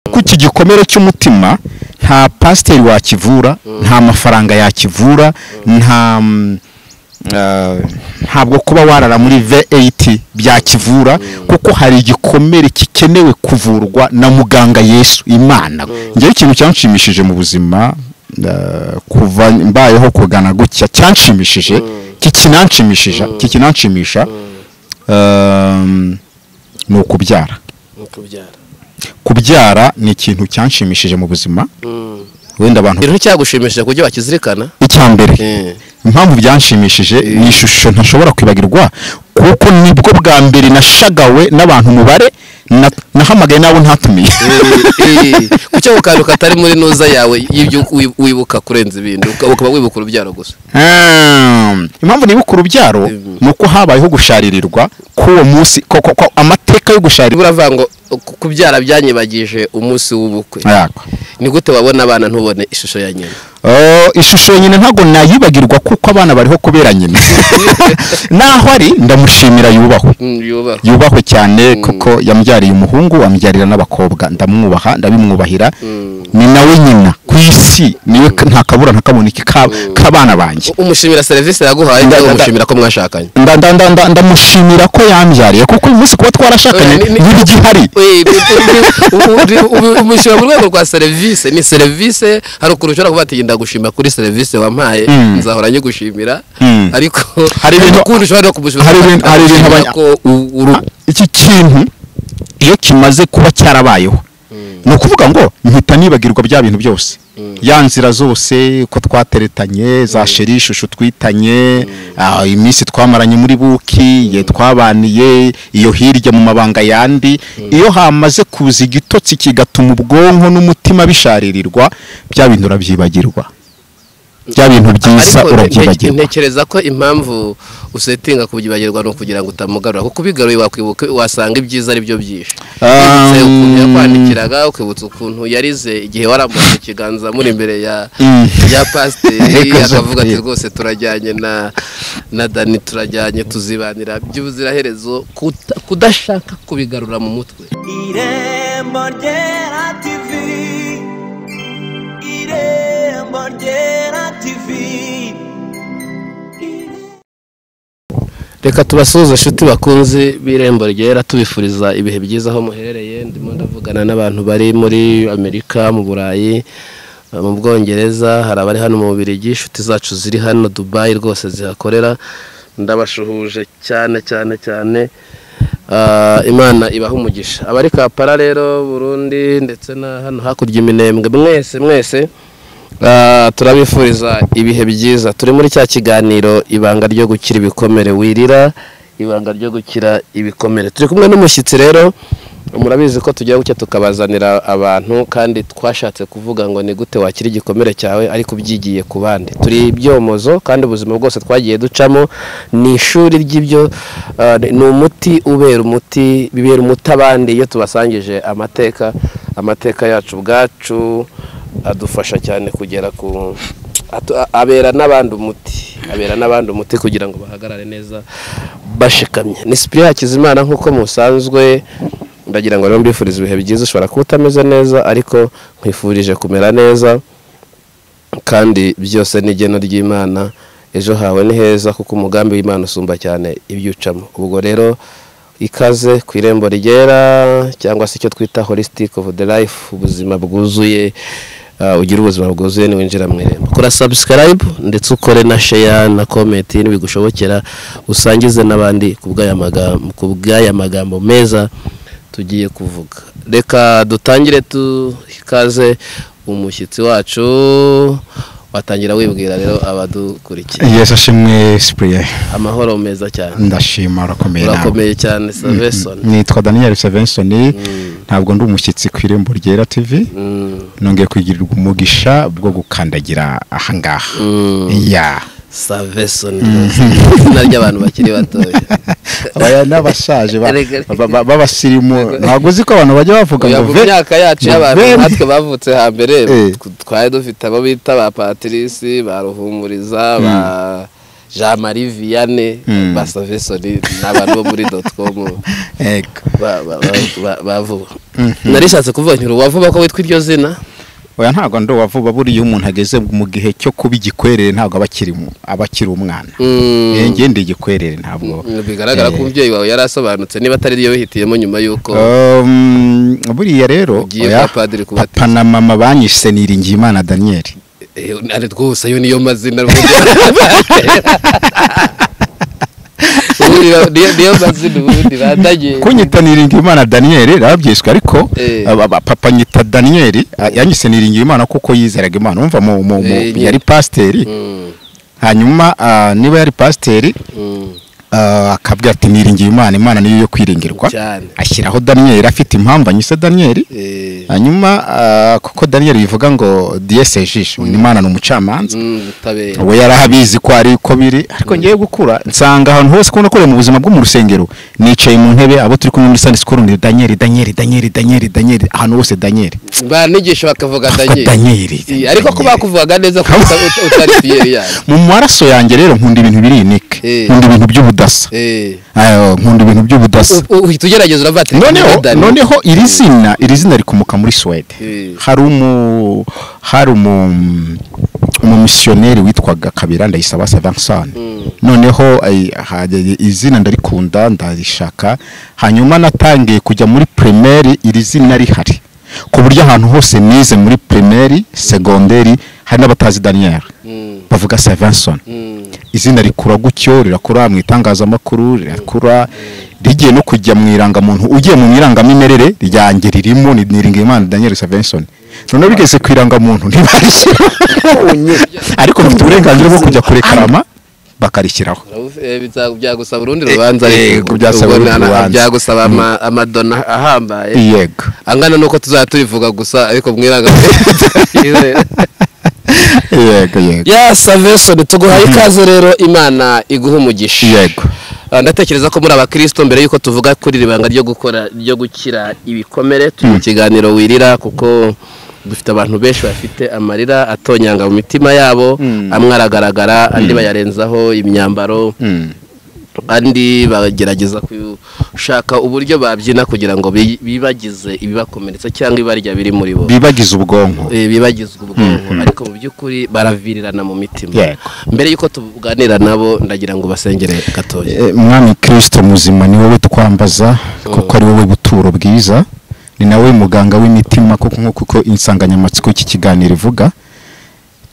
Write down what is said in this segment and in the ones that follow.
kuko iki gikomere cy'umutima nta pasiteri wakivura nta mafaranga yakivura nta mm, ah, ntabwo kuba warara muri V8 byakivura kuko hari igikomere gikenewe kuvurwa na muganga Yesu Imana ngewe ikintu cyanshimishije mu buzima ah, kuva mbayeho kugana gutya cyanshimishije kikinanshimishije kikinanshimisha um, ni ukubyara ni ukubyara kubyara ni ikintu cyanshimishije mu buzima wenda abantu ibintu cyagushimishije kujya bakizirikana icya mbere Eh. impamvu byanshimishije ni ishusho ntashobora kwibagirwa kuko nibwo bwa mbere nashagawe n'abantu umubare na- nahamagaye n'abo ntatumiye kuko ako kantu katari muri nuza yawe y'ibyo wi- wibuka kurenza ibindi uka- ukaba wibuka urubyaro gusa Hmm. impamvu nibuka urubyaro ni uko habayeho gusharirirwa k'uwo munsi ko- ko- ko amateka yo gusharirwa buriya avuga ngo ku- kubyara byanyibagije umunsi w'ubukwe Yako. ni gute wabona abana ntubone ishusho ya nyina Oh, ishusho ya nyina ntabwo nayibagirwa kuko abana bariho kubera nyina naho ari ndamushimira yubahwe Mm, yubahwe yubahwe cyane kuko yambyariye umuhungu ambyarira n'abakobwa ndamwubaha ndabimwubahira ni nawe nyina ku isi niwe ka- nta kabura nta kaboneke ka- k'abana banjye umushimira serivisi yaguhaye Nda- cyangwa nda- umushimira ko mwashakanye Nda- nda- nda- nda- ndamushimira ko yambyariye kuko uyu munsi kuba twarashakanye Ni- ni- ntibigihari Wee, bi- bi- bi- ubu- ubu- umushyira mu rwego rwa serivisi ni serivisi hari ukuntu ushobora kuba ati ndagushima kuri serivisi wampaye Mm. nzahora nyigushimira Mm. ariko Hari ibintu- ukundi ushobora no kumushimira hari ibintu- hari ibintu abanya- ndagushimira ko u- uru- iki kintu iyo kimaze kuba cyarabayeho ni ukuvuga ngo mpita nibagirwa bya bintu byose ya nzira zose ko twateretanye za sheri ishusho twitanye ah, iminsi twamaranye muri buki igihe twabaniye iyo hirya mu mabanga yandi iyo hamaze kuza igitotsi kigatuma ubwonko n'umutima bisharirirwa bya bintu urabyibagirwa bya bintu byiza ariko nte- urabyibagirwa ntekereza ko impamvu usetinga kubyibagirwa ni ukugira ngo utamugarura kuko ubigaruye wakwibuka wasanga ibyiza ari byo byinshi Um, Wibutse ukuntu yakwandikiraga ukibutsa ukuntu yarize igihe waramutse ikiganza muri imbere ya Mm. ya pasiteri Ariko zo akavuga ati kureba. rwose turajyanye na na dani turajyanye tuzibanira by'ubuziraherezo kuta- kudashaka kubigarura mu mutwe Irembo ryera TV Irembo ryera TV reka tubasuhuze inshuti bakunze b'irembo ryera tubifuriza ibihe byiza aho muherereye ndimo ndavugana n'abantu bari muri amerika mu burayi eh, mu bwongereza hari abari hano mu bubirigi inshuti zacu ziri hano dubayi rwose zihakorera ndabashuhuje cyane cyane cyane Ah, imana ibaha umugisha abari kapara rero burundi ndetse na hano hakurya iminembwe mwese mwese Ah, turabifuriza ibihe byiza turi muri cya kiganiro ibanga ryo gukira ibikomere wirira ibanga ryo gukira ibikomere turi kumwe n'umushyitsi rero murabizi ko tugira gutya tukabazanira abantu kandi twashatse kuvuga ngo ni gute wakira igikomere cyawe ariko ubyigiye ku bandi turi ibyomozo kandi ubuzima bwose twagiye ducamo ni ishuri ry'ibyo ah, ni umuti ubera umuti bibera umuti abandi iyo tubasangije amateka amateka yacu ubwacu adufasha cyane kugera ku atu- a- abera n'abandi umuti abera n'abandi umuti kugira ngo bahagarare neza bashikamye ni sipiriya hakizimana nk'uko musanzwe ndagira ngo rero mbifurize ibihe byiza ushobora kuba utameze neza ariko nkwifurije kumera neza kandi byose ni igeno ry'imana ejo hawe ni heza kuko umugambi w'imana usumba cyane ibyucamo ubwo rero ikaze ku irembo rigera cyangwa se icyo twita holistic of the life ubuzima bwuzuye uh, ugira ubuzima bwuzuye niwinjira mu irembo kora subscribe ndetse ukore na share na comment nibigushobokera usangize n'abandi ku bw'aya magambo ku bw'aya magambo meza tugiye kuvuga reka dutangire tukaze umushyitsi wacu watangira wibwira rero abadukurikiye yesu ashimwe sipuriye amahoro meza cyane ndashima urakomeye nawe urakomeye cyane saveson nitwa daniel savenson ntabwo ndi umushyitsi ku irembo ryera tv nongeye kugirirwa umugisha bwo gukandagira ahangaha ya saveson izina ry'abantu bakiri batoya aya ni abashaje ba- Erega- ba- ba- b'abasirimu ntabwo uzi ko abantu bajya bavuga Oya, ngo mu ve- myaka yacu ngo y'abantu ve- natwe bavutse hambere Eh. tw- twari dufite abo bita ba patirisi ba ruhumuriza ba jean marie vianney basavesoni ni abantu bo muri dotikomu yego ba- ba- ba- ba- ba vuba narishatse kuvuga nti uwavuba ko witwa iryo zina oya ntabwo ndi uwavuba buriya iyo umuntu ageze mu gihe cyo kuba igikwerere ntabwo aba akiri mu- aba akiri umwana Mm. Eh, njye ndi igikwerere ntabwo bigaragara ko Eh, umubyeyi wawe yari asobanutse niba atari iyo wihitiyemo nyuma y'uko um, buriya rero Ugiye oya, kwa padiri kubatiza. papa na mama banyise niringiyimana daniyeli Eh, ari rwose ayo niyo mazina rwose ubundi ba- niyo niyo mazina ubundi bandanye kunyita niringiyimana daniyeli arabyiswe ariko Eh. aba- aba- papa nyita daniyeli a- yanyise niringiyimana kuko yizeraga imana umva mu, mu, mu, Eh, nyine. yari pasiteri Mm, hanyuma ah, niba yari pasiteri mm. ah, akabwira ati niringiye imana imana niyo yo kwiringirwa Cyane. ashyiraho daniyeli afite impamvu anyise daniyeli Eh, hanyuma ah, kuko daniyeli bivuga ngo diyese ejisho imana ni umucamanza mm, ubutabera we yari abizi ko ari uko biri ariko ngiye gukura nsanga ahantu hose ko nakoreye mu buzima bwo mu rusengero nicaye mu ntebe abo turi kumwe muri sani sikuru ni danyeri danyeri danyeri danyeri danyeri ahantu hose danyeri banigisha bakavuga Danyeli, danye Danyeli. ariko ko bakuvuga neza ko uta- uta- utari piyeri yanyu mu maraso yanjye rero nkunda ibintu biri inike Eh. nkunda ibintu by'ubudasa Eh, Ayo, nkunda ibintu by'ubudasa u- uhita ugerageza uravuga ati noneho Dani. noneho iri zina iri zina rikomoka muri suwede Eh. hari umu hari umu umumisiyoneri witwaga kabira ndayisaba savanson noneho ay- ha- izina ndarikunda ndarishaka hanyuma natangiye kujya muri primaire iri zina rihari ku buryo ahantu hose nize muri primaire segonderi hari n'abatazi daniel Mm, bavuga savanson mm, izina rikura gutyo rirakura mu itangazamakuru rirakura rigiye no kujya mu irangamuntu ugiye mu irangamimerere ryanjye ririmo ni Niringiyimana Daniel Savenson noneho bigeze ku irangamuntu ntibarishyira ariko bafite uburenganzira bwo kujya kurekarama bakarishyiraho urabuze- eh, biza- byagusaba urundi rubanza Eh, ariko. yego, byasaba Ubwo urundi na- na- rubanza. byagusaba ama- amadona ahambaye yego angana nuko tuzajya tubivuga gusa ariko mwiranga yego yego ya savesoni tuguhaye ikaze rero imana iguha umugisha yego Ah, ndatekereza ko muri abakristo mbere y'uko tuvuga kuri iri banga ryo gukora ryo gukira ibikomere turi mu kiganiro wirira kuko dufite abantu benshi bafite amarira atonyanga mu mitima yabo amwe aragaragara andi bayarenzaho imyambaro Mm. andi bagerageza gushaka uburyo babyina kugira ngo bi- bibagize ibibakomeretsa cyangwa ibarya biri muri bo bibagize ubwonko Eh, bibagizwa ubwonko ariko mu by'ukuri baravirirana mu mitima Yego. mbere y'uko tuganira nabo ndagira ngo basengere gatoya Eh, mwami kirisito muzima ni wowe twambaza kuko ari wowe buturo bwiza ni nawe muganga w'imitima kuko nk'uko uko insanganyamatsiko y'iki kiganiro ivuga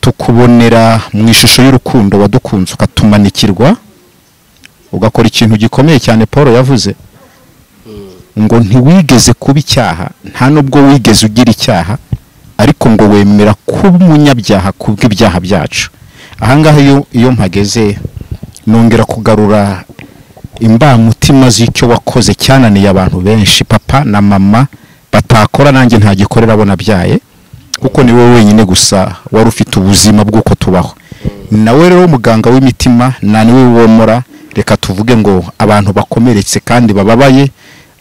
tukubonera mu ishusho y'urukundo wadukunze ukatumanikirwa ugakora ikintu gikomeye cyane paul yavuze ngo ntiwigeze kuba icyaha nta n'ubwo wigeze ugira icyaha ariko ngo wemera kuba umunyabyaha kubw'ibyaha byacu ahangaha iyo iyo mpageze nongera kugarura imbamutima z'icyo wakoze cyananiye abantu benshi papa na mama batakora nanjye ntagikorera abo nabyaye kuko ni wowe wenyine gusa wari ufite ubuzima bw'uko tubaho ni nawe rero muganga w'imitima nta niwe womora reka tuvuge ngo abantu bakomeretse kandi bababaye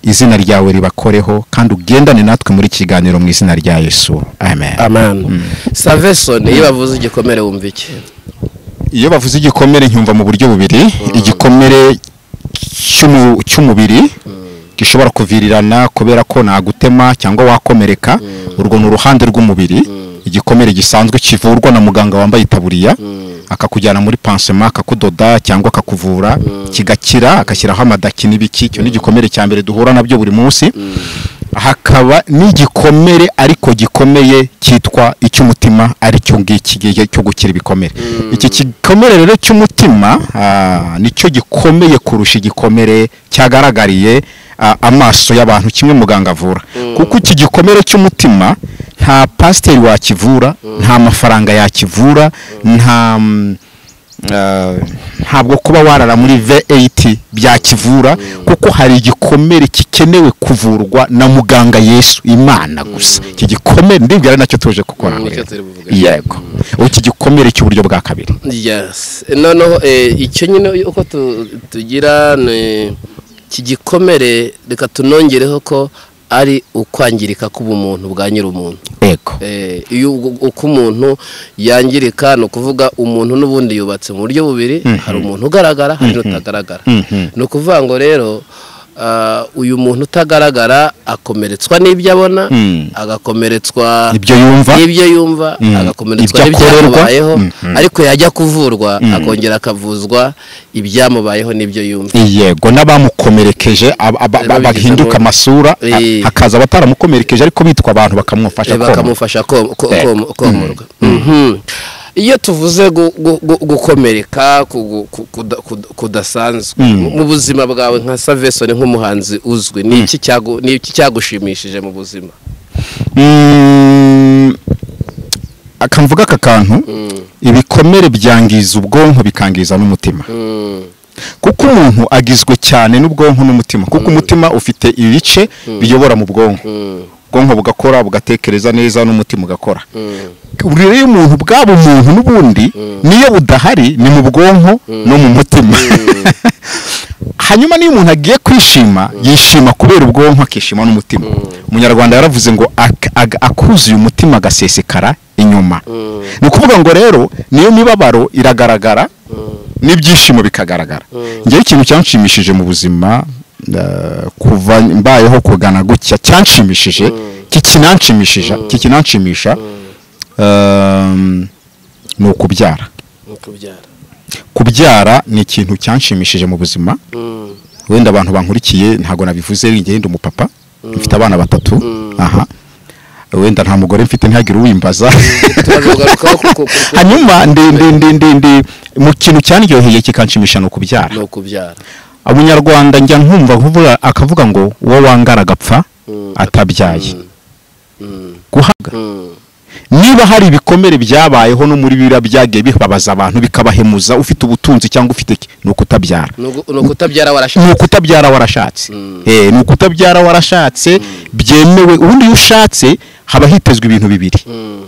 izina ryawe ribakoreho kandi ugendane natwe muri iki kiganiro mu izina rya yesu amen amen savesoni iyo bavuze igikomere wumva iki iyo bavuze igikomere nkumva mu buryo bubiri igikomere cy'umu- cy'umubiri gishobora kuvirirana kubera ko nagutema cyangwa wakomereka urwo ni uruhande rw'umubiri igikomere gisanzwe kivurwa na muganga wambaye itaburiya akakujyana muri pansema akakudoda cyangwa akakuvura kigakira agashyiraho amadaki n'ibiki icyo ni igikomere cya mbere duhura nabyo buri munsi hakaba n'igikomere ariko gikomeye cyitwa icy'umutima ari cyo ngiki gihe cyo gukira ibikomere iki gikomere rero cy'umutima ah, nicyo gikomeye kurusha igikomere cyagaragariye ah, amaso y'abantu kimwe muganga avura kuko iki gikomere cy'umutima nta pasiteri wakivura nta mafaranga yakivura nta mm, ah, ntabwo kuba warara muri VAT byakivura kuko hari igikomere kikenewe kuvurwa na muganga Yesu Imana gusa iki gikomere ndibwira ari nacyo tuje gukora Mm, aho nicyo rero. turi buvuge. yego ubu iki gikomere cy'uburyo bwa kabiri yes noneho eh, icyo nyine uko tu- tugira ni iki gikomere reka tunongereho ko ari ukwangirika k'ubumuntu bwa nyir'umuntu yego Eh, iyo u- uko umuntu yangirika ni ukuvuga umuntu n'ubundi yubatse mu buryo bubiri hari umuntu ugaragara hari n'utagaragara Mhm. ni ukuvuga ngo rero ah, uyu muntu utagaragara akomeretswa n'ibyo abona Mm. agakomeretswa ibyo yumva n'ibyo yumva Mm. agakomeretswa Ibyo akorerwa. n'ibyamubayeho Mhm. ariko yajya kuvurwa akongera akavuzwa ibyamubayeho n'ibyo yumva yego n'abamukomerekeje ab- ab- Reba ab- bahinduka bigizemo- amasura a- Eh. hakaza abataramukomerekeje ariko bitwa abantu bakamufasha Eh, bakamufasha kom- ko- kom- komorwa Mhm. iyo tuvuze gu- gu- gu- gukomereka ku- ku- kuda- kuda- kudasanzwe mu- mu buzima bwawe nka savesoni nk'umuhanzi uzwi ni iki cyagu- ni iki cyagushimishije mu buzima Mm, akamvuga aka kantu ibikomere byangiza ubwonko bikangiza n'umutima Mm. kuko umuntu agizwe cyane n'ubwonko n'umutima kuko umutima ufite ibice biyobora mu bwonko Mm. ubwonko bugakora bugatekereza neza n'umutima ugakora Mm. uburere y'umuntu bwaba umuntu n'ubundi niyo budahari ni mu bwonko no mu mutima hanyuma n'iyo umuntu agiye kwishima yishima kubera ubwonko akishima n'umutima umunyarwanda yaravuze ngo ak- ag- akuzuye umutima agasesekara inyuma ni ukuvuga ngo rero niyo mibabaro iragaragara n'ibyishimo bikagaragara ngewe ikintu cyanshimishije mu buzima eh, kuva mbayeho kugana gutya cyanshimishije kikinanshimishije kikinanshimisha ehm, ni ukubyara Ni ukubyara kubyara ni ikintu cyanshimishije mu buzima Mm. wenda abantu bankurikiye ntabwo nabivuze ngende ndi umupapa mfite abana batatu aha wenda nta mugore mfite ntihagire uwimbaza tukazarugarukaho ku- ku- ku- hanyuma ndi ndi ndi ndi ndi mu kintu cyandyoheye kikanshimisha ni ukubyara ni ukubyara umunyarwanda njya nkumva kuvuga- akavuga ngo uwo wangara agapfa Mm. atabyaye Mm. guhaga Mm. niba hari ibikomere byabayeho no muri biriya byagiye bibabaza abantu bikabahemuza ufite ubutunzi cyangwa ufite iki? ni ukutabyara Ni ugu- ni ukutabyara ni warashatse ukutabyara warashatse Mm. Eh, ni ukutabyara warashatse byemewe ubundi iyo ushatse haba hitezwe ibintu bibiri Mm.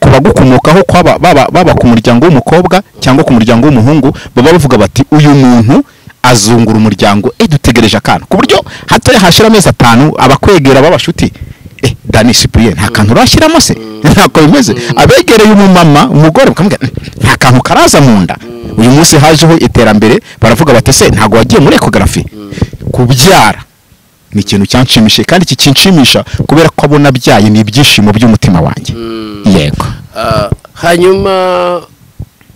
ku bagukomokaho kwaba- baba baba ku muryango w'umukobwa cyangwa ku muryango w'umuhungu baba bavuga bati uyu muntu azungura umuryango eh dutegereje akana ku buryo hatoya hashira amezi atanu abakwegera b'abashuti eh Dani Cyprien nta kantu urashyiramo se ntako bimeze abegereye umumama umugore bakamubwira "Mm, nta kantu karaza mu nda uyu munsi hajeho iterambere baravuga bati se ntago wagiye muri ekogarafi kubyara ni ikintu cyanshimishije kandi kikinshimisha kubera ko abona abyaye ni ibyishimo by'umutima wanjye yego Ah, hanyuma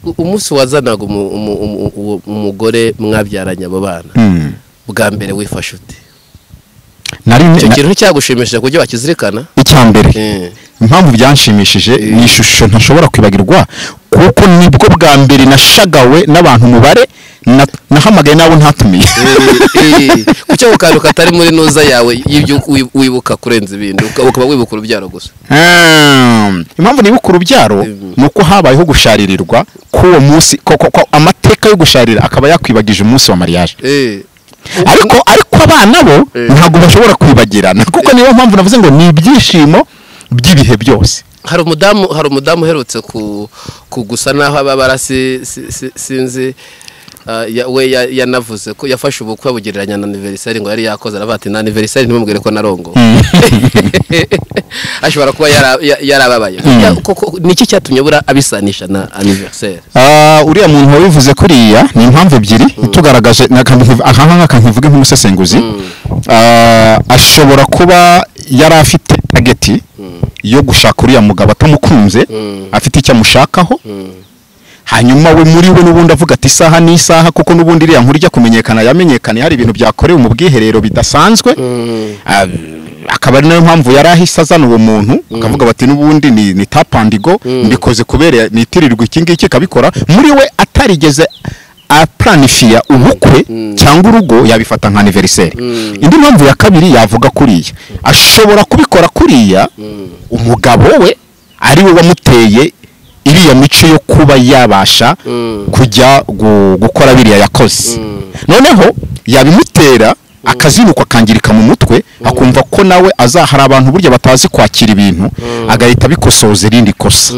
u- umunsi wazanaga umu- umu- umu- uwo- umugore mwabyaranye abo bana Mm. bwa mbere wifashe ute nari icyo na- kintu nticyagushimisha kujya wakizirikana icya mbere Eh. impamvu byanshimishije ni ishusho ntashobora kwibagirwa kuko nibwo bwa mbere nashagawe n'abantu umubare na- nahamagaye n'abo ntatumiye Eh, kuki ako kantu katari muri nuza yawe y'ibyo wi- wibuka kurenza ibindi uka- ukaba wibuka urubyaro gusa Hmm. impamvu nibuka urubyaro Mm. ni uko habayeho gusharirirwa k'uwo munsi ko- ko- ko amateka yo gusharira akaba yakwibagije umunsi wa mariage Eh, ariko ariko abana bo Eh. ntabwo bashobora kwibagirana kuko niyo mpamvu navuze ngo ni ibyishimo by'ibihe byose hari umudamu hari umudamu uherutse ku kugusa naho ababara si- si- si- sinzi ah, ya- we ya- yanavuze ko yafashe ubukwe abugereranya na aniveriseri ngo yari yakoze aravuga ati na aniveriseri ntimubwire ko narongo ashobora kuba yara- ya- yarababaye Ya- koko niki cyatumye bura abisanisha na aniveriseri Ah, uriya muntu wabivuze kuriya ni impamvu ebyiri tugaragaje akangaka nkivuge nk'umusesenguzi Ah, ashobora kuba yari afite tageti yo gushaka uriya mugabo atamukunze afite icyo amushakaho hanyuma we muri we n'ubundi avuga ati isaha ni isaha kuko n'ubundi iriya nkuru ijya kumenyekana yamenyekanye hari ibintu byakorewe mu bwiherero bidasanzwe Ah, akaba ari nayo mpamvu yari ahise azana uwo muntu akavuga bati n'ubundi ni, ni tapandigo mbikoze kubera nitirirwa iki ngiki ikabikora muri we atarigeze apuranifiya ubukwe cyangwa urugo yabifata nka aniveriseri indi mpamvu ya kabiri yavuga kuriya ashobora kubikora kuriya umugabo we ari we wamuteye iriya mico yo kuba yabasha kujya gu- gukora biriya yakoze noneho yabimutera akazinukwa akangirika mu mutwe akumva ko nawe aza hari abantu burya batazi kwakira ibintu agahita abikosoza irindi kosa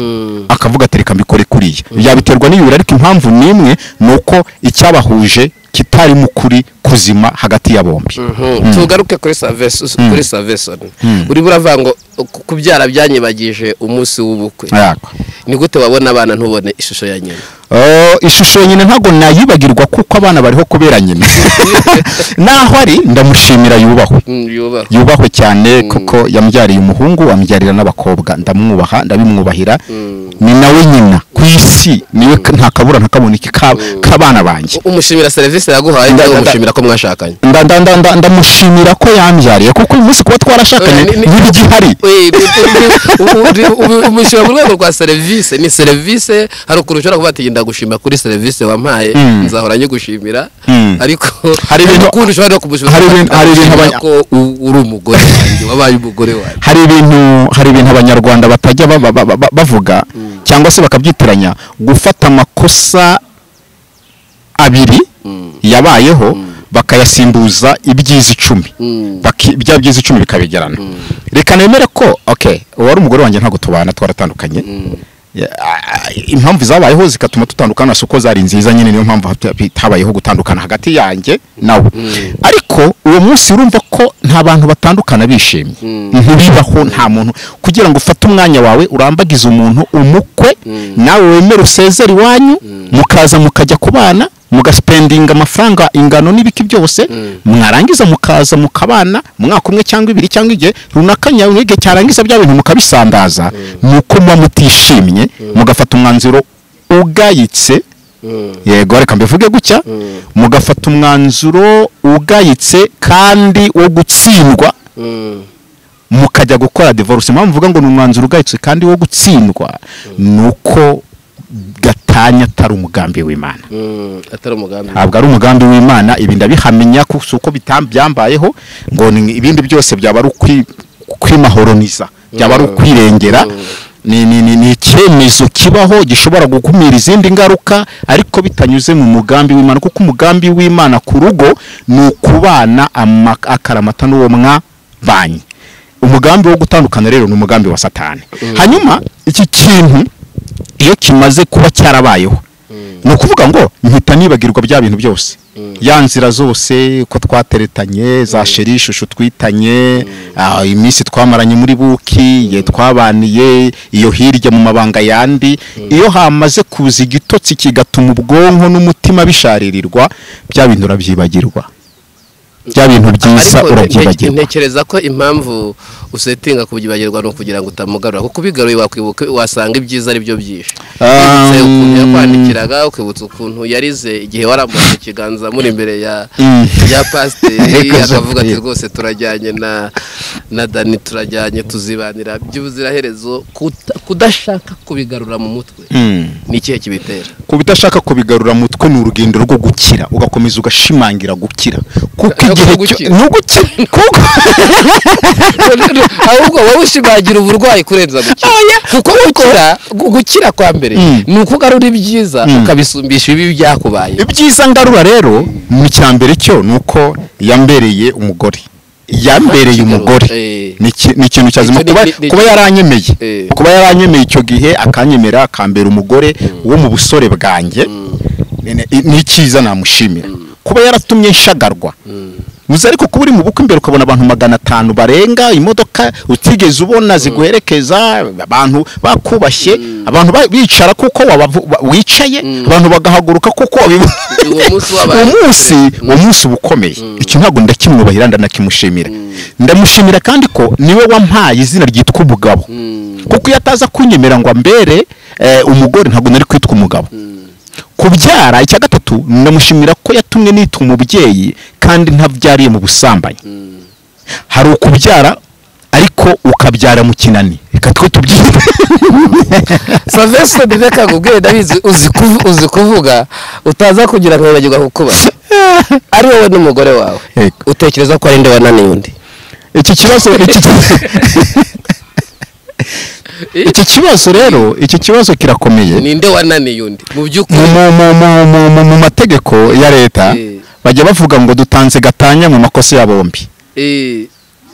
akavuga ati reka mbikore kuriya yabiterwa n'iyubire ariko impamvu n'imwe ni uko icyabahuje kitari mu kuri kuzima hagati ya bombi tugaruke kuri saveso kuri savesoni uri buravuga ngo ku- kubyara byanyibagije umunsi w'ubukwe Yego. ni gute wabona abana ntubone ishusho ya nyina Oh, ishusho nyine ntabwo nayibagirwa kuko abana bariho kubera nyina naho ari ndamushimira yubahwe Mm, yubahwe yubahwe cyane kuko yambyariye umuhungu ambyarira n'abakobwa ndamwubaha ndabimwubahira ni nawe nyina ku isi niwe k- nta kabura nta kaboneke ka- k'abana banjye umushimira serivisi yaguhaye Nda- cyangwa nda- umushimira ko mwashakanye Nda- nda- nda- nda- ndamushimira ko yambyariye kuko uyu munsi kuba twarashakanye Ni- ni- ntibigihari Wait, uri- uri- uri- umushyira mu rwego rwa serivisi ni serivisi hari ukuntu ushobora kuba ati genda gushima kuri serivisi wampaye Mm. nzahora nyigushimira Mm. ariko Hari ibintu- ukundi ushobora no kumushimira hari ibintu- hari ibintu abanya- ko u- uri umugore wanjye wabaye umugore wanjye hari ibintu hari ibintu abanyarwanda batajya ba- ba- ba- ba- bavuga cyangwa se bakabyitiranya gufata amakosa abiri yabayeho bakayasimbuza ibyiza icumi Baki- bya byiza icumi bikabegerana reka nemere ko okay uwari umugore wanjye ntabwo tubana twaratandukanye Ya- a- a- impamvu zabayeho zikatuma tutandukana si uko zari nziza nyine niyo mpamvu hata- habayeho gutandukana hagati yanjye nawe ariko uwo munsi urumva ko nta bantu batandukana bishimye ntibibaho nta muntu kugira ngo ufate umwanya wawe urambagize umuntu umukwe nawe wemere usezera iwanyu mukaza mukajya kubana mugasipendinga amafaranga ingano n'ibiki byose mwarangiza mukaza mukabana umwaka umwe cyangwa ibiri cyangwa igihe runaka nyawe igihe cyarangiza bya bintu mukabisandaza ni uko muba mutishimye mugafata umwanzuro ugayitse yego reka mbivuge gutya mugafata umwanzuro ugayitse kandi wo gutsindwa mukajya gukora divorce impamvu mvuga ngo ni umwanzuro ugayitse kandi wo gutsindwa ni uko gatanya atari umugambi w'imana Mm, atari umugambi ntabwo ari umugambi w'imana ibi ndabihamenya ku- si uko bitam- byambayeho ngo ni- ibindi byose byaba ari ukwi- kwimahoroniza byaba ari ukwirengera ni ni- ni- ni icyemezo kibaho gishobora gukumira izindi ngaruka ariko bitanyuze mu mugambi w'imana kuko umugambi w'imana ku rugo ni ukubana ama- akaramata n'uwo mwabanye umugambi wo gutandukana rero ni umugambi wa satani hanyuma iki kintu iyo kimaze kuba cyarabayeho ni ukuvuga ngo mpita nibagirwa bya bintu byose ya nzira zose ko twateretanye za sheri ishusho twitanye ah, iminsi twamaranye muri buki igihe twabaniye iyo hirya mu mabanga yandi iyo hamaze kuza igitotsi kigatuma ubwonko n'umutima bisharirirwa bya bintu urabyibagirwa bya bintu byiza ariko nte- nte- urabyibagirwa ntekereza ko impamvu usetinga kubyibagirwa ni ukugira ngo utamugarura kuko ubigaruye wakwibuka wasanga ibyiza ari byo byinshi Um, Wibutse ukuntu yakwandikiraga ukibutsa ukuntu yarize igihe warambuye ikiganza muri imbere ya Mm. ya pasiteri Reka zo- akavuga ati yeah. rwose turajyanye na na dani turajyanye tuzibanira by'ubuziraherezo kuta- kudashaka kubigarura mu mutwe Mm. ni ikihe kibitera ku bidashaka kubigarura mutwe ni urugendo rwo gukira ugakomeza ugashimangira gukira kuko Ntabwo igihe gukira. cyo- ni ugukira kuko ahubwo wowe ushimangira uburwayi kurenza gukira kuko gukira gu- gukira kwa mbere Mm. ni uko ugarura ibyiza ukabisumbisha ibibi byakubaye ibyiza ngarura rero mu cya mbere cyo ni uko yambereye umugore yambereye umugore Eh. ni iki- ni ikintu cyazima Icyo ni- kuba ni- ni- kuba yaranyemeye Eh. kuba yaranyemeye icyo gihe akanyemera akambera umugore wo mu busore bwanjye ni- ni- ni icyiza namushimira kuba yaratumye nshagarwa uzi ariko kuba uri mu bukwe imbere ukabona abantu magana atanu barenga imodoka utigeze ubona ziguherekeza abantu bakubashye abantu ba- bicara kuko wabavu- wa- wicaye abantu bagahaguruka kuko wabibona Uwo munsi wabaye uwo munsi uwo munsi uba ukomeye iki ntabwo ndakimwubahira ndanakimushimira ndamushimira kandi ko niwe wampaye izina ryitwa umugabo kuko iyo ataza kunyemera ngo ambere eh, umugore ntabwo nari kwitwa umugabo kubyara icya gatatu ndamushimira ko yatumye nitwa umubyeyi kandi ntabyariye mu busambanyi hari ukubyara ariko ukabyara mu kinani reka twe tubyite savesoni reka nkubwire ndabizi uzi kuvu- uzi kuvuga utaza kugira ngo wibagirwe kukubaza ari wowe n'umugore wawe Yego. utekereza ko ari nde wananiye undi iki kibazo iki ki- iki kibazo rero iki kibazo kirakomeye ni nde wananiye undi mu mu, by'ukuri mu, mu, mu, mu, mu, mu mategeko ya leta Eh. bajya bavuga ngo dutanze gatanya mu makosa ya bombi eh,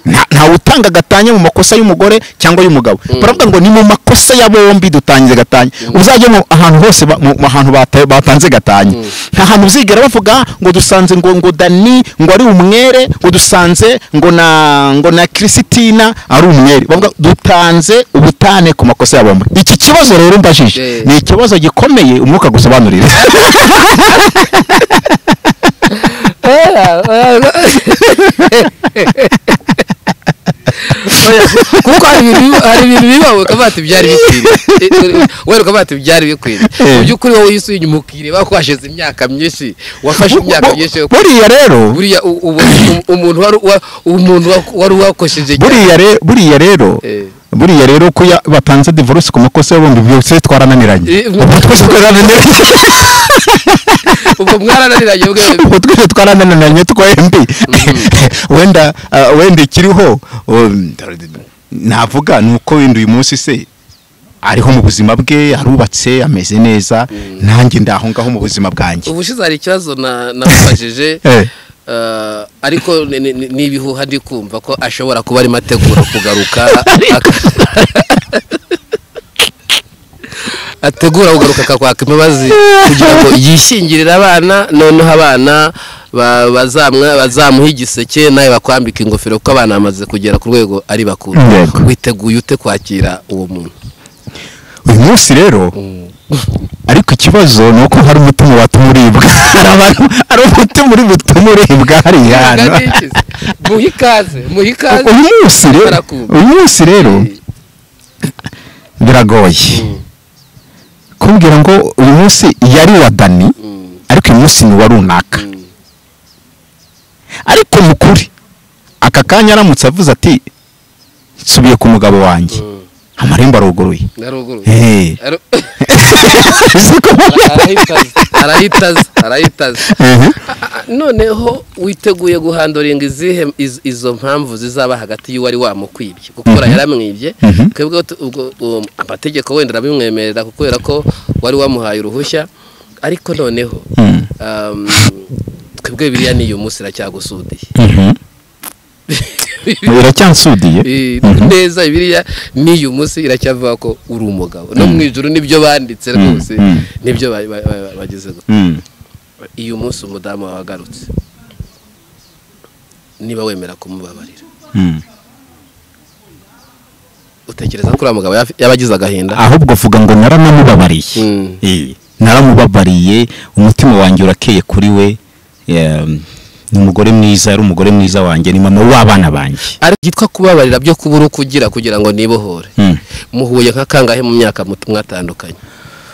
Nta- ntawe utanga gatanya mu makosa y'umugore cyangwa y'umugabo baravuga ngo ni mu makosa ya bombi dutangize gatanya uzajya mu ahantu hose ba- mu mu ahantu bata- batanze gatanya nta hantu uzigera bavuga ngo dusanze ngo ngo dani ngo ari umwere ngo dusanze ngo na ngo na Christina ari umwere bavuga dutanze ubutane ku makosa ya bombi iki kibazo rero mbajije Eh. ni ikibazo gikomeye umwuka gusobanurira Oya, kuko hari ibintu hari ibintu bibaho ukavuga ati byari bikwiriye wera ukavuga ati byari bikwiriye mu by'ukuri wowe wisuye inyuma ukireba ko hashize imyaka myinshi wafashe imyaka myinshi yo- buriya rero buriya u- ubu umuntu wari wa- umuntu wa- wari wakoresheje buriya re- buriya rero Eh. buriya rero ko ya- batanze divorce ku makosa y'ubundi byose twarananiranye Eh, ubwo twese twarananiranye ubwo mwarananiranye bwe ubwo twese twarananiranye twembi wenda ah, wenda ikiriho um, navuga ni uko wenda uyu munsi se ariho mu buzima bwe arubatse ameze neza nanjye ndaho ngaho mu buzima bwanjye ubushize hari ikibazo na- namubajije Eh. eh, ariko ni- ni- ni- n'ibihuha ndi kumva ko ashobora kuba arimo ategura kugaruka aka- ategura kugaruka akakwaka imbabazi kugira ngo yishingirire abana noneho abana ba- bazamwa- bazamuha igiseke nawe bakwambika ingofero kuko abana bamaze kugera ku rwego ari bakuru Yego. witeguye ute kwakira uwo muntu uyu munsi rero ariko ikibazo ni uko hari umutima watuma uribwa hari abantu hari umutima uri butuma uribwa hariya hantu muhe ikaze muhe ikaze uyu munsi rero Barakumva. uyu munsi rero biragoye kumbwira ngo uyu munsi yari wa dani Mm. ariko uyu munsi ni wa runaka ariko mu kuri aka kanya aramutse avuze ati nsubiye ku mugabo wanjye amarembo aruguruye naruguru Eh. Siko bariya- arahitaza arahitaza Eh. noneho witeguye guhandoringa izihe iz- izo mpamvu zizaba hagati y'uwari wamukwibye kuko uriya yaramwibye Mhm. twebwe tu- ubwo uwo amategeko wenda arabimwemerera kubera ko wari wamuhaye uruhushya ariko noneho Mm. um, twebwe biriya ni uyu munsi iracyagusudiye Mhm. biracyansudiye Eh, Mhm. neza biriya n'uyu munsi iracyavuga ko uri umugabo no mu ijoro nibyo banditse Mm, rwose mm. nibyo ba- ba- ba- bageze gusa Mm. iyo umunsi umudamu wawe agarutse niba wemera kumubabarira Mm. utekereza ko uriya mugabo yaf- yaba agize agahinda ahubwo vuga ngo naranamubabariye Mm. Eh, naramubabariye umutima wanjye urakeye kuri we Em, ni umugore mwiza yari umugore mwiza wanjye ni mama w'abana banjye ariko byitwa kubabarira byo kubura uko ugira kugira ngo nibohore Mm. muhuye nka kangahe mu myaka mutu- mwatandukanye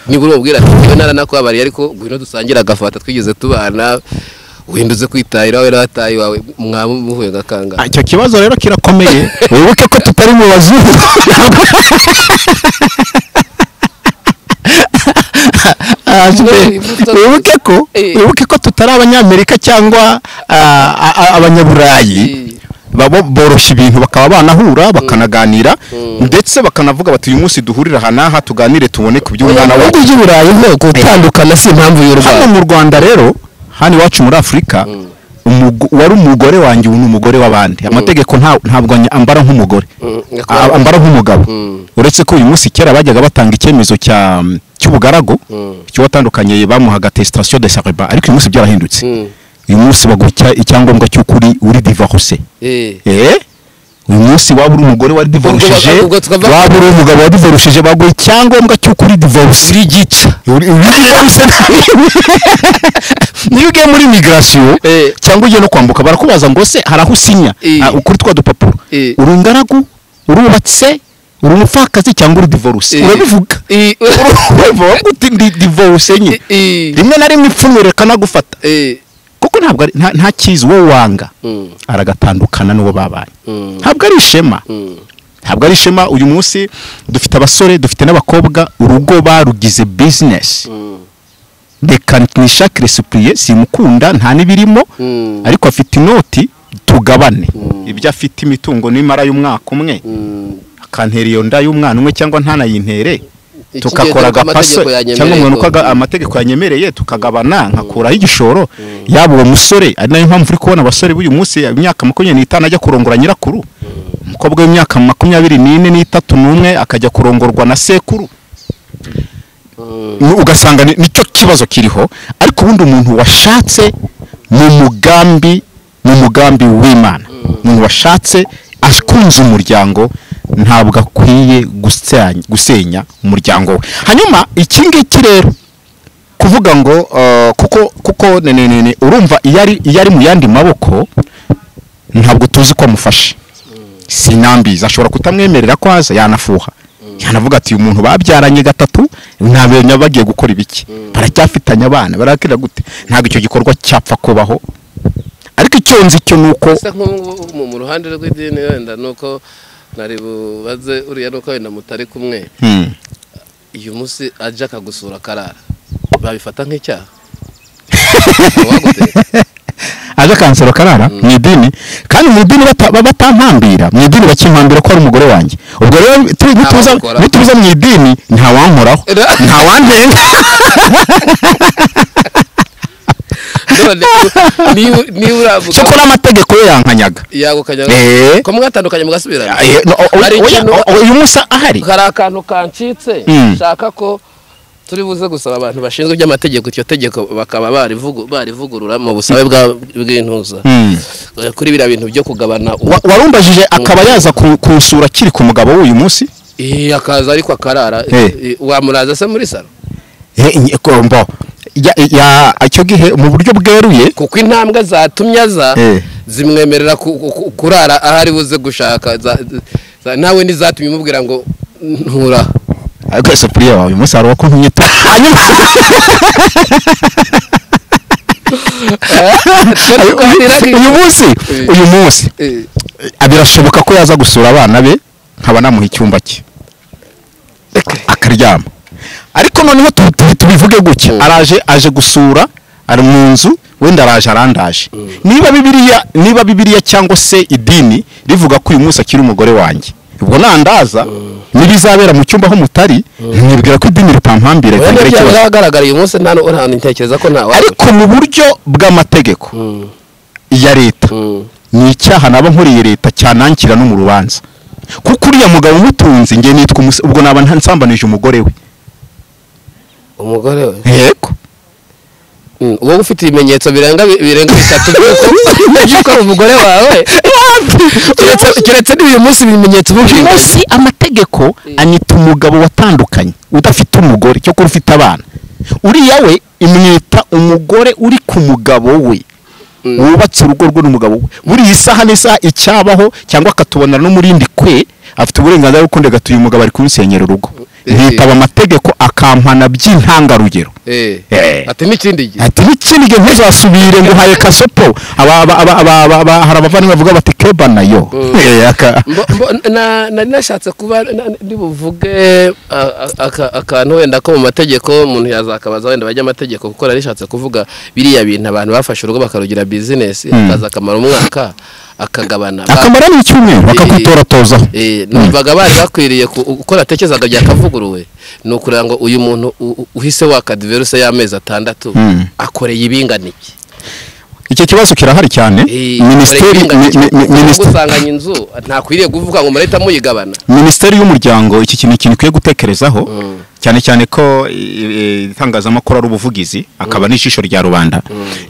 nibura umubwira ati njyewe naranakubabariye ariko ngwino dusangire agafata twigeze tubana uhinduze kwitahira wowe n'abatayi wawe mwaba muhuye nka kangahe Ah, icyo kibazo rero kirakomeye wibuke ko tutari mu bazungu Ah, None imbuto- wibuke ko Eh. wibuke ko tutari abanyamerika cyangwa ah, a- a- abanyaburayi Eh. babo boroshya ibintu bakaba banahura bakanaganira ndetse bakanavuga bati uyu munsi duhurire aha n'aha tuganire tubone ku by'umwana wacu ujya i burayi nko gutandukana si impamvu hano y'urwaye mu rwanda rero hano iwacu muri afurika umugo- wari umugore wanjye ubu ni umugore w'abandi amategeko nta- ntabwo anya- ambara nk'umugore A- ambara nk'umugabo Mm. uretse ko uyu munsi kera bajyaga batanga icyemezo cya cy'ubugaragu Mm. cy'uwatandukanye bamuhaga testation de sareba ariko uyu munsi byarahindutse Mm. uyu munsi baguha icya- icyangombwa cy'uko uri uri divorce Eh. eh uyu munsi waba uri umugore wari divorishije Ubwo- ubwo twava- waba uri umugabo wari divorishije baguha icyangombwa cy'uko uri divorce uri gica Uri- uri divorce niyo ugiye muri migration Eh. cyangwa ugiye no kwambuka barakubaza ngo se hari aho usinya Eh. Ah, kuri twa dupapuro Eh. uri ingaragu urubatse uri umupfakazi cyangwa uri divorce Eh. urabivuga Eh. urabivuga uti ndi divorce nye Eh. rimwe na rimwe ipfunwe rikanagufata Eh. kuko ntabwo ari- nta- nta cyiza uwo wanga Mm. aragatandukana n'uwo babanye Mm. ntabwo ari ishema Mm. ntabwo ari ishema uyu munsi dufite abasore dufite n'abakobwa urugo barugize bizinesi Mm. reka nishakire supuriye simukunda nta n'ibirimo Mm. ariko afite inoti tugabane ibyo afite imitungo n'imara y'umwaka umwe Mm. akantera iyo nda y'umwana umwe cyangwa ntanayintere Iki tugakora gihe dore ko agapase amategeko yanyemereye cyangwa umuntu uko ko- aga- amategeko yanyemereye tukagabana nkakuraho igishoro yaba uwo musore ari nayo mpamvu uri kubona abasore b'uyu munsi imyaka makumyabiri n'itanu ajya kurongora nyirakuru umukobwa w'imyaka makumyabiri n'ine n'itatu n'umwe akajya kurongorwa na sekuru Ni- ugasanga ni- nicyo kibazo kiriho ariko ubundi umuntu washatse mu mugambi mu mugambi w'imana umuntu washatse akunze umuryango ntabwo akwiye gusenya, gusenya umuryango we hanyuma iki ngiki rero kuvuga ngo eh, kuko kuko ne- ne- ne- ne, urumva iyo ari iyo ari mu yandi maboko ntabwo tuzi ko amufashe sinambizi ashobora kutamwemerera ko aza yanafuha yanavuga ati uyu muntu babyaranye gatatu ntabenya bagiye gukora ibiki baracyafitanye abana barakira gute ntabwo icyo gikorwa cyapfa kubaho ariko icyo nzi cyo ni uko gusa nk'ubu mu- mu ruhande rw'idini wenda ni uko ntari bubaze uriya ni uko wenda mutari kumwe Hmm. uyu munsi ajya akagusura akarara babifata nk'icyaha Uwaguteye. aje kansero karara mu idini kandi mu idini bata- ba- batampambira mu idini bakimpambira ko ari umugore wanjye ubwo rero tu- nituza Ntawakora. nituza mu idini ntawankoraho Era- ntawantenga none niba niba uravuga cyakora amategeko ye yankanyaga yagukanya Eh. ko mwatandukanye mugasubirana Eh, no, o- Hari oya, ikintu- o- uyu munsi ahari hari akantu kancitse Mm. nshaka ko turi buze gusaba abantu bashinzwe iby'amategeko iryo tegeko bakaba barivugu- barivugurura mu busabe bwa- bw'intuza Hmm. Eh, kuri biriya bintu byo kugabana umu- Wa- warumbajije akaba yaza ku- kunsura akiri ku mugabo w'uyu munsi Eh, akaza ariko akarara Eh. Eh, wamuraza se muri salo Eh, nye- ko- mbo. Ya- ya- icyo gihe mu buryo bweruye kuko intambwe zatumye aza Eh. zimwemerera ku- ku- ku- kurara aho ari buze gushaka Za- za- nawe ntizatumye umubwira ngo ntura ariko isafuriya wawe uyu munsi hari uwo kuntumye tu- hanyuma uyu munsi Eh. uyu munsi Eh, Eh, birashoboka ko yaza gusura abana be nkaba namuha icyumba cye akaryama ariko noneho tu- tu- tubivuge gutya araje aje gusura ari mu nzu wenda araje arandaje niba bibiliya niba bibiliya cyangwa se idini rivuga ko uyu munsi akiri umugore wanjye ubwo nandaza nibizabera mu cyumba aho mutari nibwira ko idini ritampambira wenda ritagira ikibazo byagaragara uyu munsi nta nta- ntekereza ko nta wari ariko mu buryo bw'amategeko ya leta ni icyaha naba nkuriye leta cyanangira no mu rubanza kuko uriya mugabo umutunzi nge nitwa umuse ubwo naba nta- nsambanije umugore we umugore we yego Mm, wowe ufite ibimenyetso birenga bi- birenga bitatu by'uko by'uko ari umugore wawe Keretse- keretse n'uyu munsi ibimenyetso uyu bimwe munsi amategeko anyita umugabo watandukanye udafite umugore cyokora ufite abana uriya we imwita umugore uri ku mugabo we wubatse urugo rwe n'umugabo we buriya isaha n'isaha icyabaho cyangwa akatubonera no muri rindi kwe afite uburenganzira bwo kundi agatuye umugabo ari kubisenyera urugo Eh. ntitaba amategeko akampana by'intangarugero eh Eh. ati n'ikindi gihe ati n'ikindi gihe ntuzasubire ngo uhaye kasopo Aba- aba- aba- aba- aba- aba- hari abavandimwe bavuga bati keba nayo Mm. Eh, aka- Mbo- mbo- na- nari nashatse kuba na- na- ndibuvuge a- a- aka- akantu wenda ko mu mategeko umuntu yazakabaza wenda bajya amategeko kuko nari nishatse kuvuga biriya bintu abantu bafashe urugo bakarugira bizinesi akaza akamara umwaka akagabana Ba- akamara ni icyumweru bakagutoratozaho Eh, numvaga bari bakwiriye ku- uko natekerezaga byakavuguruwe ni ukugira ngo uyu muntu u- u- uhise wakadiveruse y'amezi atandatu Mm. akoreye ibingana iki icyo kibazo kirahari cyane Eh, minisiteri akoreye ibingana iki? mi- mi- Kuko minisiteri- usanganye inzu ntakwiriye kuvuga ngo murahita muyigabana minisiteri y'umuryango iki kintu ikintu ikwiye gutekerezaho cyane cyane ko i- i- itangazamakuru ari ubuvugizi akaba n'ijisho rya rubanda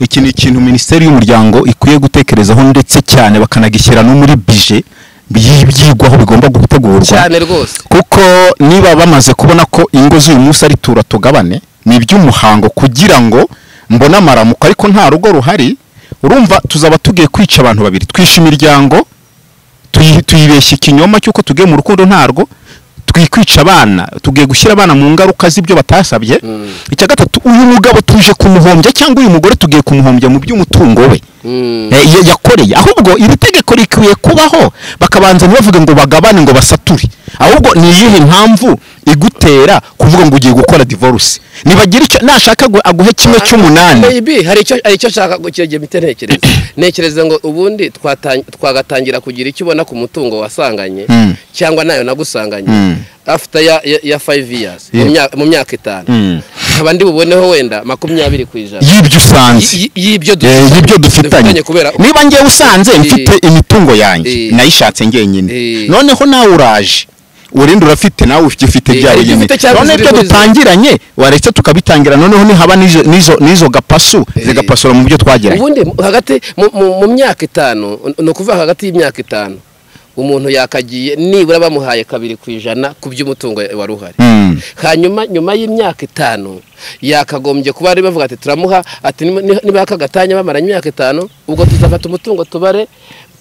iki ni ikintu minisiteri y'umuryango ikwiye gutekerezaho ndetse cyane bakanagishyira no muri bije by'i- byigwaho bigomba gutegurwa cyane rwose kuko niba bamaze kubona ko ingo z'uyu munsi ari tura tugabane ni iby'umuhango kugira ngo mbone amaramuko ariko nta rugo ruhari urumva tuzaba tugiye kwica abantu babiri twishe imiryango tuyi- tuyibeshya ikinyoma cy'uko tugiye mu rukundo ntarwo twikwica abana tugiye gushyira abana mu ngaruka z'ibyo batasabye icya gatatu uyu mugabo tuje kumuhombya cyangwa uyu mugore tugiye kumuhombya mu by'umutungo we Mm. Eh, ya- yakoreye ahubwo iri tegeko rikwiye kubaho bakabanza ntibavuge ngo bagabane ngo basature ahubwo ni iyihe mpamvu igutera kuvuga ngo ugiye gukora divorce nibagira icyo nashaka gu- aguhe kimwe cy'umunani Maybe hari icyo hari icyo nshaka gukirege mpite ntekereza ntekereza ngo ubundi twatang- twagatangira kugira icyo ubona ku mutungo wasanganye Mm. cyangwa nayo nagusanganye Mm. after ya ya, ya five years mu Yeah. myaka- mu myaka itanu Mm. nkaba ndi buboneho wenda makumyabiri ku ijana y'ibyo usanze Y- y- y'ibyo Eh, y'ibyo dufitanye kubera niba ngewe usanze mfite imitungo yanjye Eh. nayishatse ngenyine Eh. noneho nawe uraje urinde urafite nawe ugifite Eh, byawe hari ibyo nyine ufite cyangwa none izo ibyo uri kuriza. dutangiranye waretse tukabitangira noneho nihaba n'izo- n'izo n'izo gapasu Eh. zigapasura mu byo twagiranye ubundi mu- hagati mu- mu- mu myaka itanu ni ukuvuga hagati y'imyaka itanu umuntu yakagiye nibura bamuhaye kabiri ku ijana ku by'umutungo wari uhari Mm. hanyuma nyuma y'imyaka itanu yakagombye kuba bari bavuga ati turamuha ati "Niba- niba- niba aka gatanya bamaranye imyaka itanu ubwo tuzafata umutungo tubare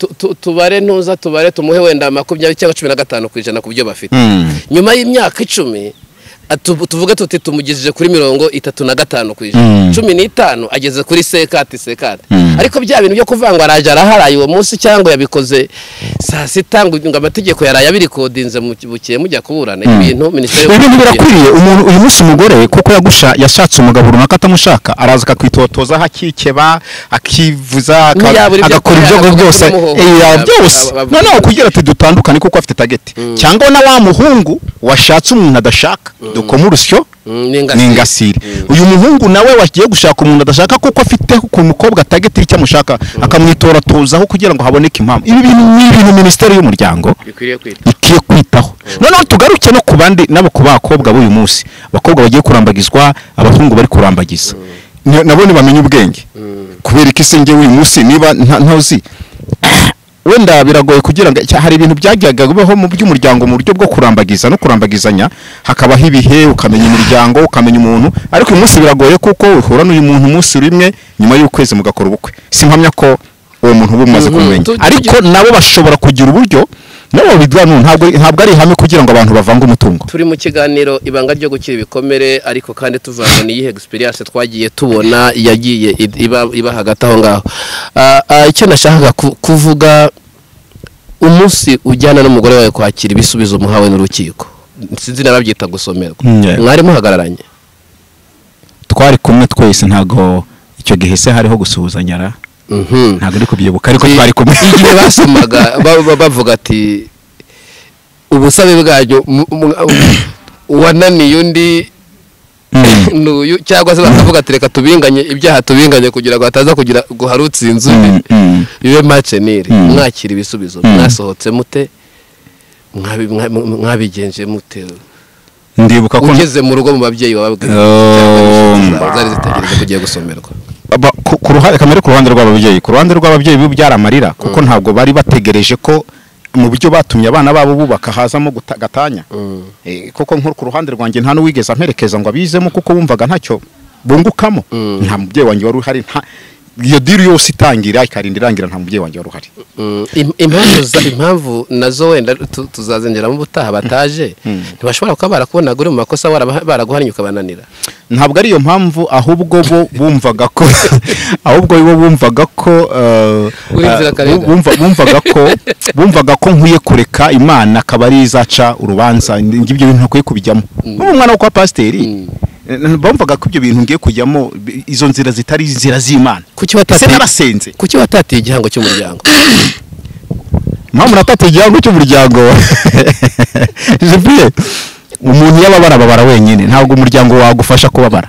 tu- tu- tubare ntuza tubare tumuhe wenda makumyabiri cyangwa cumi na gatanu ku ijana ku byo bafite Mm. nyuma y'imyaka icumi atu- tuvuge tuti tumugejeje kuri mirongo itatu na gatanu ku Mm. ijana cumi n'itanu ageze kuri sekati sekati Mm. ariko bya bintu byo kuvangwa araje araharaye uwo munsi cyangwa yabikoze saa sita ngo ngo amategeko yaraye abirikodinze mu buke mujya kuburana ibintu minisiteri ibi bintu birakwiriye umuntu uyu munsi umugore kuko yagusha yashatse umugabo runaka atamushaka araza akakwitotoza aho akikeba akivuza aka- Ntiyabura ibyo agakora akora, ibyogo agakora byose ibyo Eh, kumuhohotera, yaba byose aba- aba- noneho kugira ati dutandukane kuko afite tageti cyangwa na wa muhungu washatse umuntu adashaka dukoma urusyo Mm, n'ingasire. ni ingasire uyu muhungu nawe wagiye gushaka umuntu adashaka kuko afite ku mukobwa tageti icyo amushaka akamwitoratozaho kugira ngo haboneke impamvu ibi bintu ni ibintu minisiteri y'umuryango bikwiriye kwita ikwiye kwitaho noneho tugaruke no ku bandi nabo ku bakobwa b'uyu munsi abakobwa bagiye kurambagizwa abahungu bari kurambagiza Ni- nabo ntibamenye ubwenge kubera ko isi ngewe uyu munsi niba nta- ntuzi wenda biragoye kugira ngo cya- hari ibintu byajyaga bibaho mu by'umuryango mu buryo bwo kurambagiza no kurambagizanya hakabaho ibihe ukamenya imiryango ukamenya umuntu ariko uyu munsi biragoye kuko uhura n'uyu muntu umunsi rimwe nyuma y'ukwezi mugakora ubukwe simpamya ko uwo muntu uba umaze Mhm. kumumenya Tu- tu- ariko nabo bashobora kugira uburyo nabo babigana ntabwo ntabwo ari ihame kugira ngo abantu bavange umutungo turi mu kiganiro ibanga ryo gukira ibikomere ariko kandi tuvanga n'iyihe experience twagiye tubona yagiye i- iba, iba hagati aho ngaho Ah, ah, icyo nashakaga ku- kuvuga umunsi ujyana n'umugore wawe kwakira ibisubizo muhawe n'urukiko sinzi nababyita gusomerwa Mm, yeah. mwari muhagararanye twari kumwe twese ntabwo icyo gihe se hariho gusuhuzanya ra Mhm. ntabwo ari kubyibuka ariko twari kumwe igihe basomaga ba- ba- bavuga ati ubusabe bwanyu mu- mu- uwananiye undi Mm. nuyu cyangwa se bakavuga ati reka tubinganye ibyaha tubinganye kugira ngo hataza kugira guhara utsinze Mm, undi mm. bibe maceneri Mm. mwakira ibisubizo Mm. mwasohotse mute Mwabi- mwa- mwa- mwabigenje mute ndibuka ko ugeze mu rugo mu babyeyi bababwira Oh, mba. zari zitegereje kugiye gusomerwa Aba- ku- ku ruhande kamere ku ruhande rw'ababyeyi ku ruhande rw'ababyeyi bo byari amarira kuko ntabwo bari bategereje ko mu buryo batumye abana babo bubaka hazamo guta- gatanya Eh, kuko nko ku ruhande rwanjye nta n'uwigeze amperekeza ngo abizemo kuko wumvaga ntacyo bungukamo Mm. nta mubyeyi wanjye wari uhari nta iyo diri yose itangira ikarinda irangira nta mubyeyi wanjye wari uhari Mm, im- impamvu za- impamvu nazo wenda tu- tuzazengeramo ubutaha bataje ntibashobora kuba barakubonaga uri mu makosa warabaha- baraguhanye ukabananira ntabwo ari iyo mpamvu ahubwo bo bumvaga ko ahubwo bo bumvaga ko eh, Uri eh, inzirakarengane. bumva- bumvaga ko bumvaga ko nkwiye kureka imana akaba ari izaca urubanza ngibyo bintu ntakwiye kubijyamo nk'ubu mwana wo kwa pasiteri eh, bumvaga ko ibyo bintu ngiye kujyamo bi- izo nzira zitari inzira z'imana ese kuki watatiye narasenze kuki watatiye igihango cy'umuryango mpamvu natatu igihango cy'umuryango jepire umuntu iyo ababara ababara wenyine ntabwo umuryango wagufasha kubabara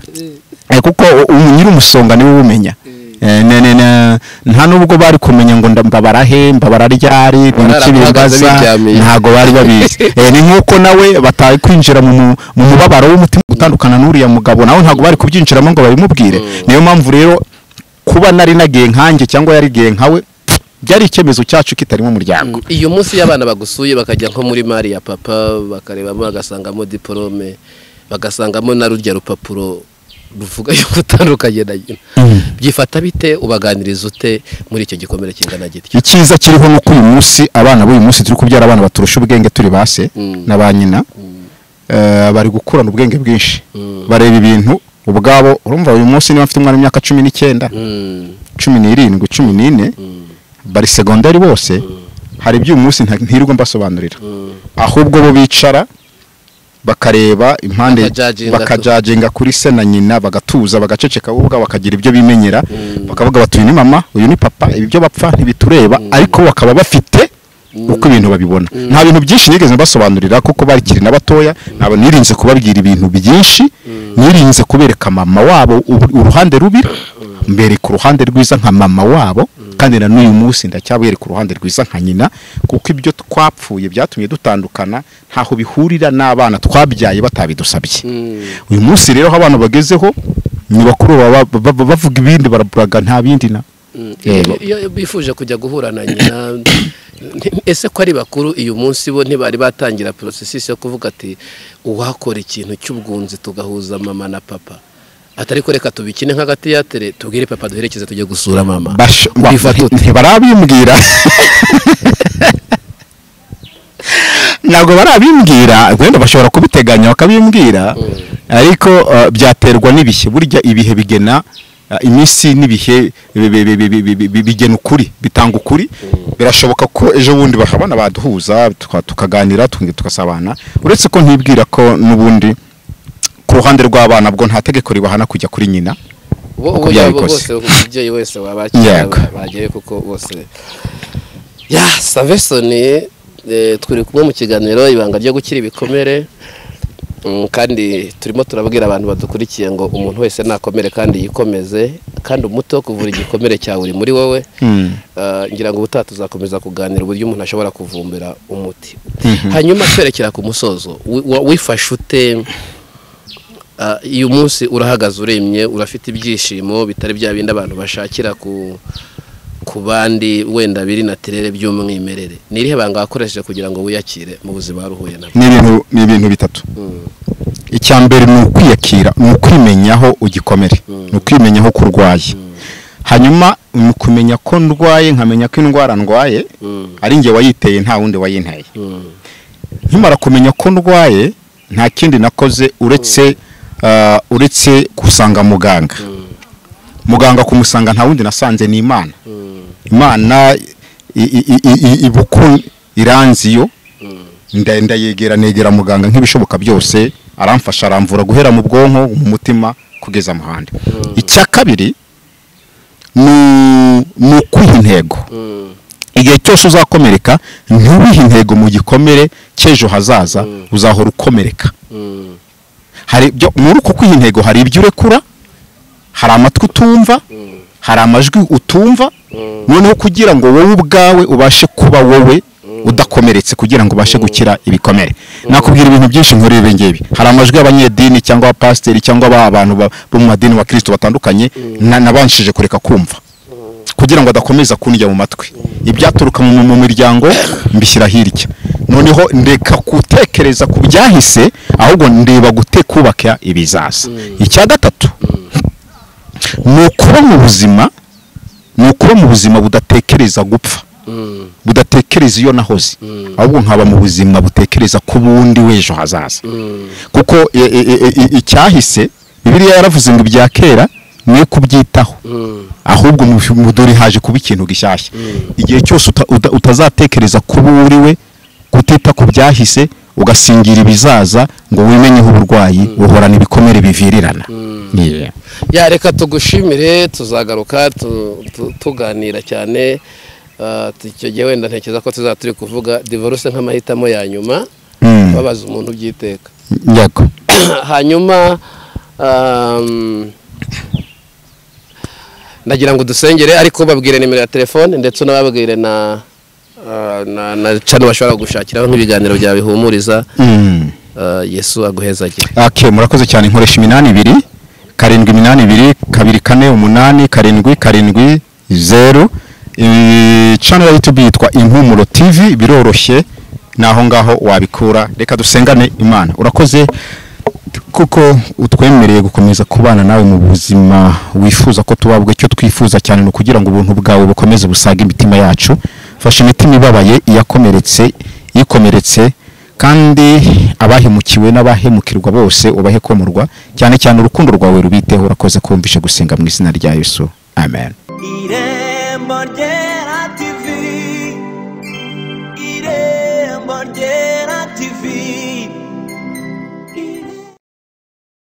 Eh, kuko u- u- nyir'umusonga niwe ubumenya Eh, ne- ne- ne- nta nubwo bari kumenya ngo nda- mbabara he mbabara ryari ni iki bahagaze bimbaza biryamiye. ntabwo bari babizi Eh, ni nk'uko nawe batari kwinjira mu mu- mu mubabaro w'umutima gutandukana n'uriya mugabo nawe ntabwo bari kubyinjiramo ngo babimubwire niyo mpamvu rero kuba nari nagiye nkanjye cyangwa yarigiye nkawe byari icyemezo cyacu kitarimo umuryango iyo munsi y'abana bagusuye bakajya nko muri mari ya papa bakarebamo bagasangamo diporome bagasangamo na rurya rupapuro ruvuga yuko utandukanye na nyina byifata bite ubaganiriza ute muri icyo gikomere kingana gityo icyiza kiriho ni uko uyu munsi abana b'uyu munsi turi kubyara abana baturusha ubwenge turi base Mm. na ba nyina Eh, bari gukurana ubwenge bwinshi Mm. bareba ibintu ubwabo urumva uyu munsi niba mfite umwana w'imyaka cumi n'icyenda Mm, cumi n'irindwi cumi n'ine mm, bari segonderi bose hari iby'uyu munsi nta- ntirirwa mbasobanurira mm. ahubwo bo bicara bakareba impande Bakajaginga tu. bakajaginga kuri se na nyina bagatuza bagaceceka bo ubwabo bakagira ibyo bimenyera bakavuga bati uyu ni mama uyu ni papa ibi byo bapfa ntibitureba ariko bakaba bafite uko ibintu babibona nta bintu byinshi nigeze mbasobanurira kuko bakiri na batoya ntabwo nirinze kubabwira ibintu byinshi nirinze kubereka mama wabo ubu- uruhande rubi mbereka uruhande rwiza nka mama wabo kandi na n'uyu munsi ndacyabereka uruhande rwiza nka nyina kuko ibyo twapfuye byatumye dutandukana ntaho bihurira n'abana twabyaye batabidusabye uyu munsi rero aho abana bagezeho ni bakuru baba- baba- bavuga ibindi baraburaga nta bindi na iyo iyo bifuje kujya guhura na nyina nti- ese ko ari bakuru uyu munsi bo ntibari batangira porosesisi yo kuvuga ati uwakora ikintu cy'ubwunzi tugahuza mama na papa atari ko reka tubikine nk'agati yatere tubwire papa duherekeze tujye gusura mama Basho- wa- Ubifata ute? ntibarabimbwira ntabwo barabimbwira wenda bashobora kubiteganya bakabimbwira ariko uh, byaterwa n'ibihe burya ibihe bigena uh, iminsi n'ibihe bi- bi- bi- bi- bi- bi- bi- bigena ukuri bitanga ukuri birashoboka ko ejo bundi bakabona baduhuza tuka- tukaganira tuka- tugasabana uretse ko ntibwira ko n'ubundi ku ruhande rw'abana bwo nta tegeko ribahana kujya kuri nyina bo uko uwo yabo byabikoze. bose umubyeyi wese wabakira Yego. bagiye kuko bose ya savesoni eh, turi kumwe mu kiganiro ibanga ryo gukira ibikomere Mm, kandi turimo turabwira abantu badukurikiye ngo umuntu wese nakomere kandi yikomeze kandi umuti wo kuvura igikomere cyawe uri muri wowe Mm. Ah, ngira ngo ubutaha tuzakomeza kuganira uburyo umuntu ashobora kuvumbira umuti hanyuma twerekera ku musozo wi- wa- wifashe ute Ah, iyo munsi urahagaze uremye urafite ibyishimo bitari bya bindi abantu bashakira ku ku bandi wenda biri na tirere by'umwimerere ni irihe banga wakoresheje kugira ngo wiyakire mu buzima wari uhuye nabwo ni ibintu ni ibintu bitatu icya mbere ni ukwiyakira ni ukwimenya aho ugikomere ni ukwimenya aho kurwaye hanyuma ni ukumenya ko ndwaye nkamenya ko indwara ndwaye ari njye wayiteye nta wundi wayinteye nkimara kumenya ko ndwaye nta kindi nakoze uretse ah, uretse gusanga muganga muganga kumusanga nta wundi nasanze ni imana imana i- i- i- i- i- iba uko iranzi yo nda- ndayegera negera muganga nk'ibishoboka byose aramfasha aramvura guhera mu bwonko mu mutima kugeza amahande icya kabiri ni ni ukwiha intego igihe cyose uzakomereka ntubihe intego mu gikomere cy'ejo hazaza uzahora ukomereka hari ibyo muri uko kwiha intego hari ibyo urekura hari amatwi utumva hari amajwi utumva noneho kugira ngo wowe ubwawe ubashe kuba wowe udakomeretse kugira ngo ubashe gukira ibikomere nakubwira ibintu byinshi nkuri ibi ngibi hari amajwi y'abanyedini cyangwa abapasiteri cyangwa aba- abantu ba- bo mu madini ba kirisito batandukanye na- nabanshije kureka kumva kugira ngo adakomeza kundya mu matwi ibyaturuka mu mu miryango mbishyira hirya noneho ndeka gutekereza ku byahise ahubwo ndeba gute kubaka ibizaza icya gatatu ni ukuba mu buzima ni ukuba mu buzima budatekereza gupfa budatekereza iyo nahoze ahubwo nkaba mu buzima butekereza ku bundi w'ejo hazaza kuko e- e- e- e- e- icyahise bibiriya yaravuze ngo ibya kera niyo kubyitaho ahubwo mu- mu- dore haje kuba ikintu gishyashya igihe cyose uta- uta- utazatekereza kuba uri we kutita ku byahise ugasingira ibizaza ngo wimenyeho uburwayi uhorana ibikomere bivirirana Yeah. ya reka tugushimire tuzagaruka tu- tu- tuganira cyane Ah, tu- icyo gihe wenda ntekereza ko tuzaba turi kuvuga divorce nk'amahitamo ya nyuma Mm. babaza umuntu by'iteka yego hanyuma um, nagira ngo dusengere ariko babwire nimero ya telefone ndetse unababwire na ah, na na cano bashobora gushakiraho nk'ibiganiro byawe bihumuriza Mm. Ah, yesu aguhezagire ok murakoze cyane nkoresha iminani ibiri karindwi iminani ibiri kabiri kane umunani karindwi karindwi zeru Iyi channel ya youtube yitwa impumuro tv biroroshye ni aho ngaho wabikura reka dusengane imana urakoze kuko utwemereye gukomeza kubana nawe mu buzima wifuza ko tuba bwo icyo twifuza cyane ni ukugira ngo ubuntu bwawe bukomeze busaga imitima yacu fasha imitima ibabaye iyakomeretse ikomeretse kandi abahemukiwe n'abahemukirwa bose ubahe komorwa cyane cyane urukundo rwawe rubiteho urakoze kumvisha gusenga mu izina rya yesu amen irembo rye